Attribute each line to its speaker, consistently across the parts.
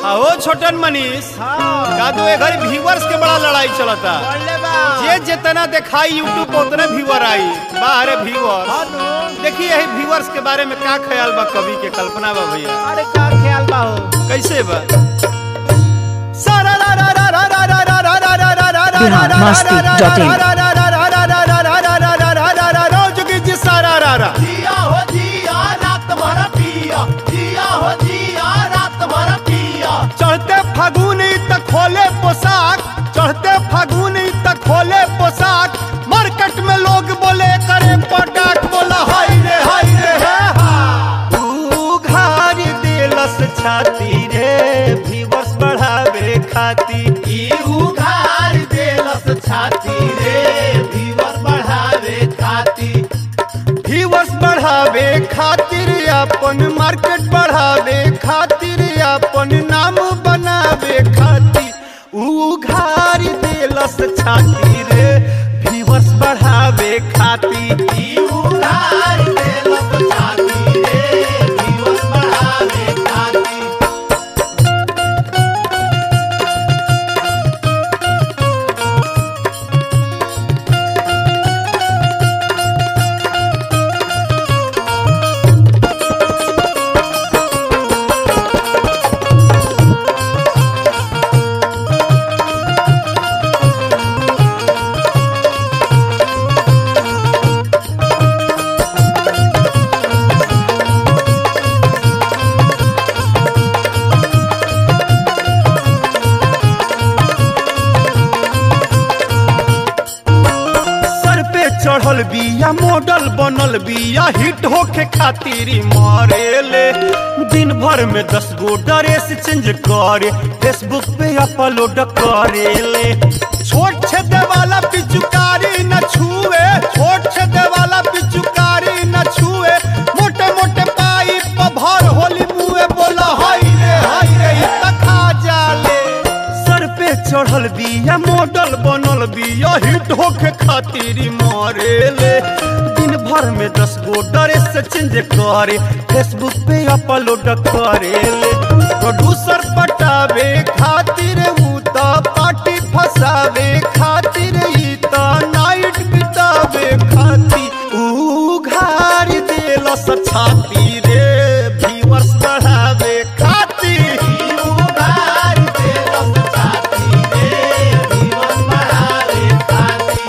Speaker 1: आओ छोटन मनीष
Speaker 2: हाँ
Speaker 1: का दो घर व्यूवर्स के बड़ा लड़ाई चलता
Speaker 2: बोले बा
Speaker 1: जे जितना दिखाई यूट्यूब पर उतना व्यूवर आई बाहर व्यूवर
Speaker 2: हाँ नु।
Speaker 1: देखिए यही व्यूवर्स के बारे में का ख्याल बा कवि के कल्पना बा भैया
Speaker 2: अरे का ख्याल बा हो
Speaker 1: कैसे बा सारा रा रा रा रा रा रा रा रा रा रा रा रा रा
Speaker 3: बिहार मस्ती डॉट इन।
Speaker 1: रा रा रा रा रा रा रा रा रा रा रा रा रा रा रा जोगी जी सारा रा रा
Speaker 2: जिया हो जिया रात भर पिया जिया हो जिया रात भर पिया
Speaker 1: चढ़ते फागुन त खोले पोशाक चढ़ते फागुन त खोले पोशाक मार्केट में लोग बोले करे पटाक बोला हाय रे हाय रे हे हा तू घार दिलस छाती रे व्यूवर्स बढ़ावे खाती
Speaker 2: ई उघार देलस छाती रे दिवस बढ़ावे खाती
Speaker 1: व्यूवर्स बढ़ावे खातिर अपन मार्केट बढ़ावे खातिर अपन नाम बनावे खातिर ऊ घार दिलस छाती रे व्यूवर्स बढ़ावे खातिर
Speaker 2: ई उघार देलस छाती रे दिवस बढ़ावे खाती
Speaker 1: सर पे चढ़ल बिया मॉडल बनल बिया हिट होके खातिर मारेले दिन भर में दस गो ड्रेस चेंज करे फेसबुक पे अपलोड करेले छोट छेदे वाला पिचुकारी न छुए छोट छेदे वाला पिचुकारी न छुए मोटे मोटे पाइप भर होली मुए बोला हाय रे हाय रे इ त खा जाले सर पे चढ़ल बिया मॉडल बनल बिया हिट होके खातिर मारेले दिन भर में दस गो ड्रेस चेंज करे फेसबुक पे अपलोड करेले प्रोड्यूसर पटावे खातिर ऊ त पार्टी फसावे खातिर ई त नाइट बितावे खातिर ऊ घार देलस छाती रे व्यूअर्स बढ़ावे खातिर
Speaker 2: ई उघार देलस छाती रे दिवस बढ़ावे खाती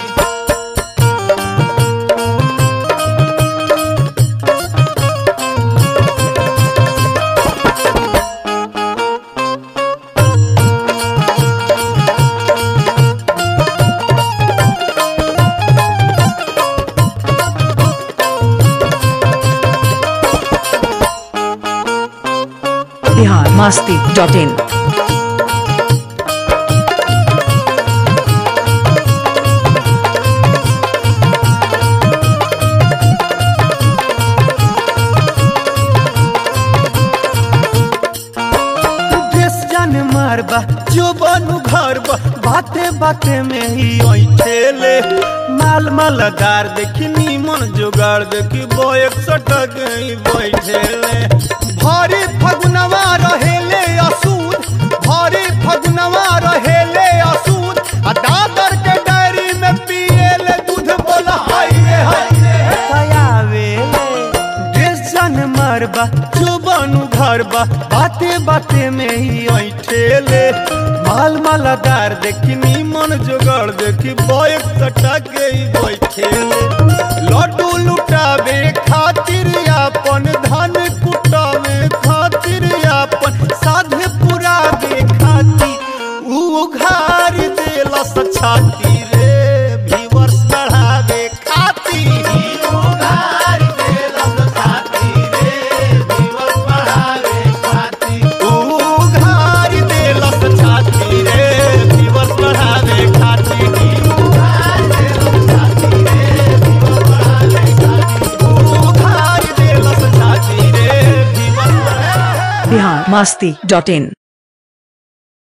Speaker 3: बिहार मस्ती डॉट इन
Speaker 1: देश जान मारबा जो बनू घर बा बाते बाते में ही ठेले माल मालदार देखी नीमन जुगाड़ देखी बोएक सटक ही बैठेले भारी फगुनवा रहेले असूद भारी फगुनवा रहेले असूद आ दादर के डायरी में पिएले दूध बोला हाय रे हाय रे दयावेले देश जान मारबा जो बनू घर बा बाते बाते में ही ठेले माल मालादार देखी नीमन जोगाड़ देखी बैक सटा के ही बैठेले लड्डू लुटावे खातिर अपन धन कुटावे खातिर अपन साधे पुरावे खातिर ऊ घार देलस छाती रे व्यूअर्स बढ़ावे खातिर
Speaker 2: ई उघार देलस छाती रे दिवस बढ़ावे खाती
Speaker 1: उघार देलस छाती रे दिवस बढ़ावे खातिर
Speaker 2: उघार देलस छाती रे दिवस बढ़ावे खाती
Speaker 1: उघार देलस छाती रे दिवस बढ़ावे
Speaker 3: बिहार मस्ती डॉट इन